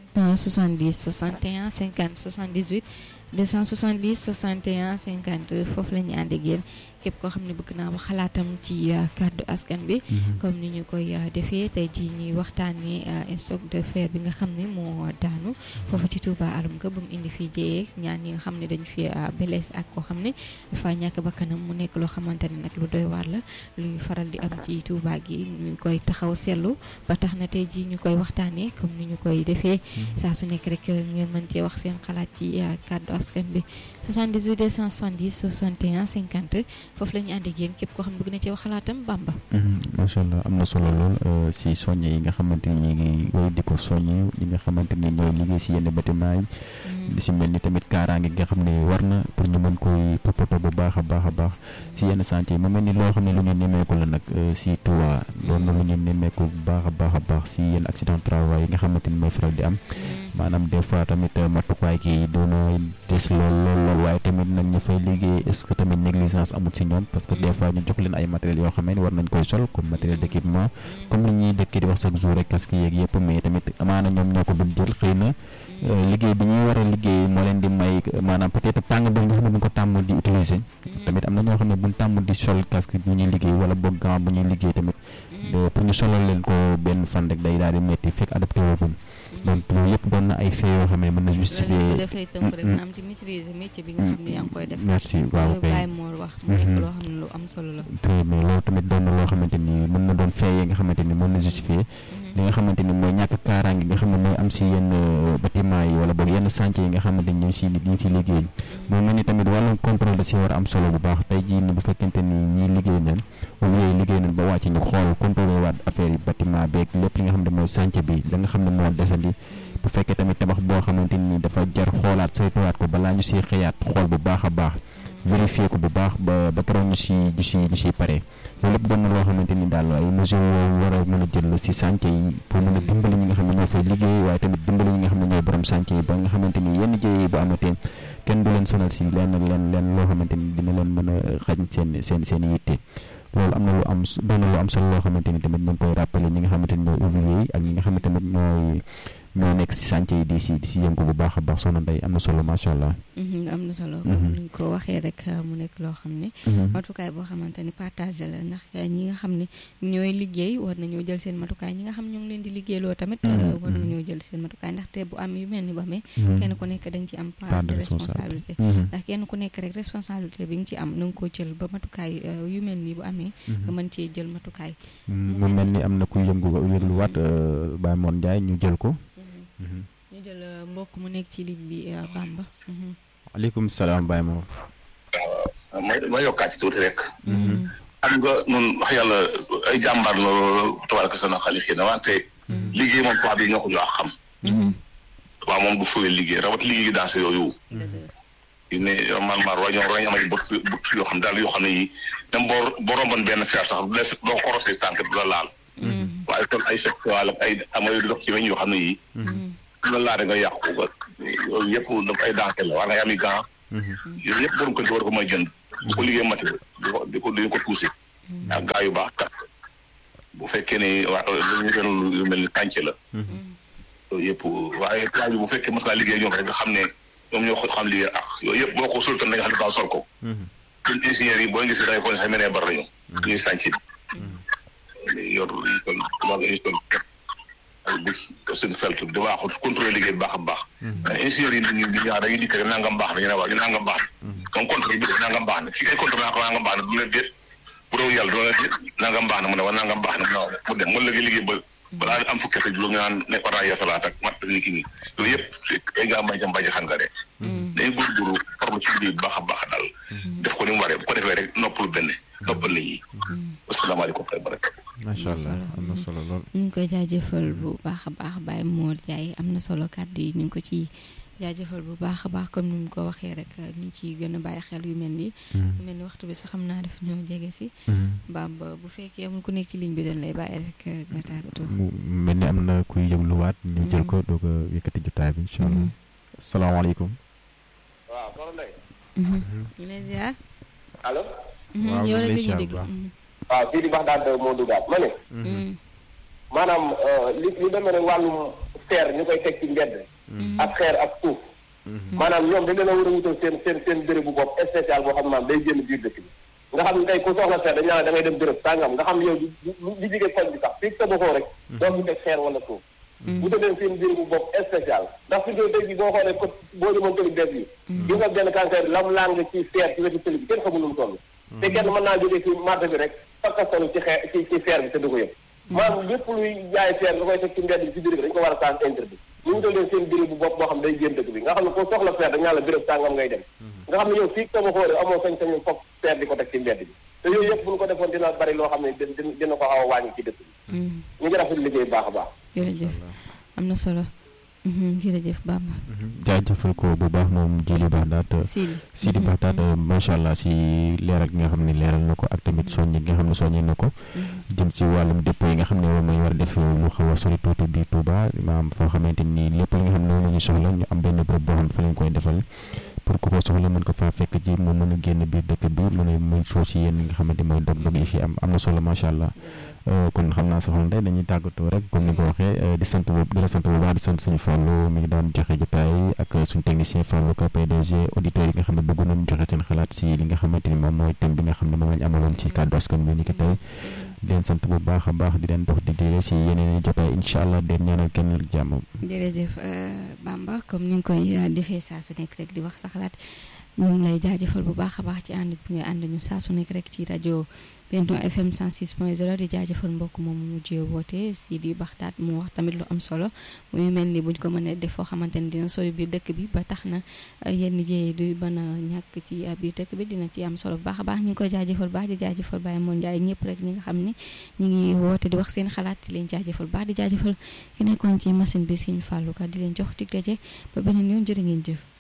270 61 50 78 270 61 50 foofu la ñu ànd ak yéen képp koo xam ne bëgg naa wax xalaatam ci kàddu askan bi. comme ni ñu koy defee tey jii ñuy waxtaanee stock de fer bi nga xam ne moo daanu. foofu ci Touba alum ga ba mu indi fii jëyee ñaan ñi nga xam ne dañu fi belees ak koo xam ne dafa ñàkk bakkanam mu nekk loo xamante ne nag lu doy waar la luy faral di am ci Touba gi ñu koy taxaw seetlu ba tax na tey jii ñu koy waxtaanee comme ni ñu koy defee. saa su nekk rek ngeen mën cee wax seen xalaat ci kàddu askan bi 78 270 61 50. foofu la ñu ànd ak yéen képp koo xam bëgg na ci wax xalaatam Bamba. macha allah am na solo lool si soññe yi nga xamante ni ñu ngi woy di ko soññe ñi nga xamante ni ñooy liggéey si yenn bâtiment yi. di si mel ni tamit kaaraange nga xam ne war na pour ñu mën koy toppatoo bu baax a baax a baax si yenn chantier yi mu mel ni loo xam ne lu ñu nemmeeku la nag si Touba doon na lu ñu nemmeeku bu baax a baax a baax si yenn accident travail yi nga xamante ni mooy faral di am. maanaam des fois tamit matukaay ki doona des lool lool lool waaye tamit nag ñu fay liggéey est-ce que tamit négligence amul si ñoom parce que des fois ñu jox leen ay matériels yoo xam ne war nañ koy sol comme matériel d'équipement comme li ñuy dëkkee di wax chaque jour rek casque yeeg yëpp mais tamit amaana ñoom ñoo ko dul jël xëy na liggéey bi ñuy war a liggéey moo leen di may maanaam peut-être tàng bi nga xam ne buñ ko tàmm di utiliser tamit am na ñoo xam ne buñ tàmm di sol casque bu ñuy liggéey wala boog gant bu ñuy liggéey tamit pour ñu solal leen ko benn fan rek day daal di metti fekk adapté wooguñ donc loolu yëpp doon na ay fait yoo xam ne mën na justifier loolu dafay tënk rek maanaam ci maîtriser métier bi nga xam ne yaa ngi koy def. merci waaw kay Baye Mor wax mu nekk loo xam ne lu am solo la. très bien loolu tamit doon na loo xamante ni mën na doon fait yi nga xamante ni mën na justifier li nga xamante ni mooy ñàkk kaaraange nga xam ne mooy am si yenn bâtiment yi wala boog yenn chantier yi nga xamante ni ñu si ñu si liggéey moo mel ni tamit wàllum contrôle da si war a am solo bu baax tey jii ni bu fekkente ni ñii liggéey nañ ouvrier yi liggéey nañ ba wàcc ñu xool contrôlé waat affaire yi bâtiment beeg lépp li nga xam ne mooy chantier bi la nga xam ne moo desandi bu fekkee tamit tabax boo xamante ni dafa jar xoolaat saytuwaat ko balaa ñu siy xëyaat xool bu baax a baax vérifier ko bu baax ba ba keroog ñu si ñu si ñu siy pare loolu lépp doon na loo xamante ni daal ay mesures yoo war a mën a jël si chantier yi pour mën a dimbali ñi nga xam ne ñoo fay liggéey waaye tamit dimbali ñi nga xam ne ñooy borom chantier yi ba nga xamante ni yenn jëye bu amatee kenn du leen sonal si lenn lenn lenn loo xamante ni dina leen mën a xañ seen seen seen yitte loolu am na lu am doon na lu am solo loo xamante ni tamit ñu ngi koy rappeler ñi nga xamante ni ñooy ouvrier yi ak ñi nga xamante tamit ñooy ñoo nekk si chantier yi di si di si yëngu bu baax a baax soxna Ndeye am na solo macha allah. am na solo. comme ni ñu ko waxee rek mu nekk loo xam ne. matukaay boo xamante ni partagé la ndax ñi nga xam ne ñooy liggéey war nañoo jël seen matukaay ñi nga xam ñoo ngi leen di liggéeyloo tamit. war nañoo jël seen matukaay ndaxte bu am yu mel ni bu amee. kenn ku nekk dañ ci am part de responsabilité. ndax kenn ku nekk rek responsabilité bi nga ci am na nga koo jël ba matukaay yu mel ni bu amee. nga mën cee jël matukaay. mu mel ni am na kuy yëngu yëgluwaat Baye Mor Ndiaye ñu jël ko. ñu jël mbokk mu nekk ci ligne bi Bamba. waaleykum salaam Baye Mor. waaw ma ma yokkaat ci tuuti rek. xam nga nun wax yàlla ay jàmbaar la tabaraka sana xali xii na wante. liggéey moom tubaab yi ñoo ko jox xam. waaw moom du fooy liggéey rawat liggéey gi dansé yooyu. yu ne man maar waaye ñoom dañu am ay bët bët yoo xam daal yoo xam ne yi même boo boo romboon benn fer sax du des doo ko rosee tànk du la laal. waaye kon ay sexuel ak ay amay dox ci weñ yoo xam ne yii. la laa da nga yàqu ba yooyu yëpp dafa ay dansé la war nga am i gant. yooyu yëpp borom ko di war ko may jënd. bu ko liggéey mati di ko di ko di ko tuusi. ak gaa yu baax kat bu fekkee ne waa lu ñu doon lu mel ni kànce la. yooyu yëpp waaye plan bi bu fekkee mos ngaa liggéey ñoom rek nga xam ne ñoom ñoo ko xam liggéey ak yooyu yëpp boo ko sultan da nga xam ne daa sol ko. ñun ingénieurs yi boo gisee da ngay foog ne sax menee bar nañu. ñuy sànci. yor kon wàllu émission bi ak seen felt di baaxul contrôler liggéey bu baax a baax. ingénieurs yi ñu ñu ñaar dañuy dikk rek nangam baax na ñu ne waaw ñu nangam baax na. donc contrôle bi def nangam baax na fii ay contrôle naa ko nangam baax na du leen déet bu doon yàlla du leen déet nangam baax na mu ne wa nangam baax na mu dem mu léegi liggéey ba balaa am fukki at ak juróom nga naan ne war naa yeesalaat ak mat ni ki nii loolu yëpp day ngaa bañ a bañ a xam nga de. day góorgóorlu farlu ci liggéey bu baax a baax daal. def ko ni mu waree bu ko defee rek noppalu benn noppal nit ñi. asalaamaaleykum wa rahmatulah. macha allah am na solo lool. ñu ngi koy jaajëfal bu baax a baax Baye Mor Ndiaye am na solo kàddu yi ñu ngi ko ci jaajëfal bu baax a baax comme ni mu ko waxee rek ñu ciy gën a bàyyi xel yu mel nii. yu mel ni waxtu bi sax xam naa def ñoo jege si. Bamba bu fekkee amul ku nekk ci ligne bi dañ lay bàyyi rek nga tàggatoo. mu mel ni am na kuy yëgluwaat ñu jël ko doog a yëkkati jotaay bi incha allah. salaamaaleykum. waaw soxna Ndeye. ñu ngi lay ziar. allo. waaw yow ñu rek ngi lay la ñuy ziar bu déglu. baax. waaw fii di Baxdaad moo duggaat ma ne. maanaam li li demee ne wàllum feer ñu koy teg ci mbedd ak xeer ak suuf maanaam ñoom dañ leen a war a wutal seen seen seen béréb bu bopp spécial boo xam ne maanaam day génn biir dëkk bi nga xam ne tey ku soxla feer dañ naan da ngay dem béréb sàngam nga xam ne yow li jigee koñ bi sax fii tabaxoo rek doo fi teg xeer wala suuf wutal leen seen béréb bu bopp spécial ndax fi tey ji boo xoolee ko boo demoon tëli bees yi di nga benn cancer lam lang ci feer ci wetu tëli bi kenn xamul nu mu toll te kenn mën naa jógee ci marché bi rek fakkastalu ci xeer ci ci feer bi te du ko yëg maanaam lépp luy jaay feer nga koy teg ci mbedd bi ci biir bi dañ ko war a sens interdit ñu ngi leen seen béréb bu bopp boo xam day génn dëkk bi nga xam ne foo soxla feer dañ la béréb sàngam ngay dem nga xam ne yow fii tama xoore amoo sañ-sañu foog feer di ko teg ci mbedd bi te yooyu yëpp bu ñu ko defoon dina bari loo xam ne dina ko xaw a wàññi ci dëkk bi ñu ngi rafetlu liggéey baax a baax jërëjëf am na solo jërëjëf Bamba jaajëfal ko bu baax moom Jili Baxdaat Sidi Sidi Baxdaat macha allah si leeral gi nga xam ne leeral na ko ak tamit soññi gi nga xam ne soññi na ko jëm si wàllum dépôt yi nga xam ne moom lañ war a def lu xaw a sori tuuti bi Touba maam foo xamante ni lépp li nga xam ne moom la ñu soxla ñu am benn bërëb boo xam ne fa lañ koy defal pour ku ko soxla mën ko faa fekk ji mu mën a génn biir dëkk bi mën a mën soo si yéen nga xamante mooy dog-dog yi fi am am na solo macha allah kon xam naa soxla ndey dañuy tàggatoo rek comme ni nga ko waxee di sant boobu di la sant bu baax di sant suñu Fallou mi ngi doon joxe jotaay ak suñu technicien Fallou ka PDG auditeurs yi nga xam ne bëgg nañu joxe seen xalaat si li nga xamante ni moom mooy thème bi nga xam ne moom lañ amaloon ci kàddu askan bi ni ki tey di leen sant bu baax a baax di leen dox di dire si yeneen i jotaay incha allah den ñaanal kenn ak jàmm. jërëjëf Bamba comme ni nga koy defee saa su nekk rek di wax sa xalaat ñu ngi lay jaajëfal bu baax a baax ci ànd bi nga ànd ñu saa su nekk rek ci rajo Benno FM 106.0 di jaajëfal mbokk moom mu mujjee woote si di baxtaat mu wax tamit lu am solo muy mel ni buñ ko mënee def foo xamante ni dina sori biir dëkk bi ba tax na yenn jéey du mën a ñàkk ci biir dëkk bi dina ci am solo bu baax a baax ñu ngi koy jaajëfal baax di jaajëfal Baye Moon Njaay ñëpp rek ñi nga xam ne ñu ngi woote di wax seen xalaat di leen jaajëfal baax di jaajëfal ki nekkoon ci machine bi Sëñ Fallou Ka di leen jox dig daje ba beneen yoon jërë ngeen jëf